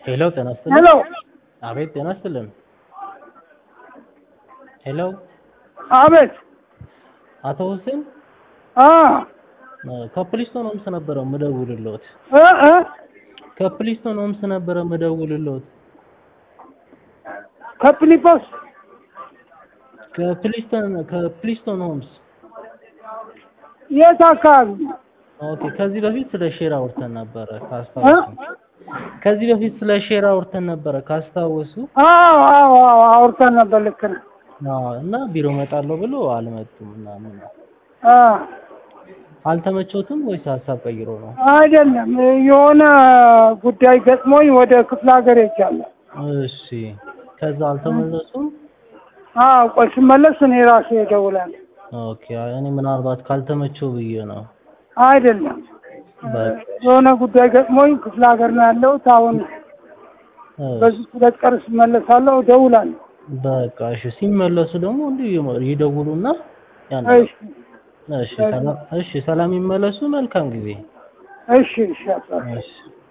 ሄሎ ጤና ይስጥልኝ። ሄሎ አቤት ጤና ይስጥልን። ሄሎ አቤት አቶ ሁሴን አ ከፕሊስቶን ሆምስ ነበረ ምደውልልዎት። እ እ ከፕሊስቶን ሆምስ ነበረ ምደውልልዎት። ከፕሊፖስ ከፕሊስቶን ከፕሊስቶን ሆምስ የት አካባቢ ኦኬ። ከዚህ በፊት ስለ ሼር አውርተን ነበረ እ? ካስታወሱ። ከዚህ በፊት ስለ ሼር አውርተን ነበረ ካስታወሱ። አዎ አዎ አዎ አውርተን ነበር። ልክ ነህ። አዎ፣ እና ቢሮ እመጣለሁ ብሎ አልመጡም ምናምን። አ አልተመቾትም ወይስ ሀሳብ ቀይሮ ነው? አይደለም የሆነ ጉዳይ ገጥሞኝ ወደ ክፍለ ሀገር ሄጃለሁ። እሺ። ከዛ አልተመለሱም። አዎ ቆይ ስመለስ እኔ ራሴ እደውላለሁ። ኦኬ። እኔ ምናልባት ካልተመቸው ብዬ ነው። አይደለም በቃ የሆነ ጉዳይ ገጥሞኝ ክፍለ ሀገር ነው ያለሁት። አሁን በዚህ ሁለት ቀን ስመለሳለሁ፣ እደውላለሁ። በቃ እሺ። ሲመለሱ ደግሞ እንዲሁ ይመ- ይደውሉና ያን እሺ እሺ፣ ሰላም እሺ፣ ሰላም ይመለሱ። መልካም ጊዜ። እሺ እሺ አባ እሺ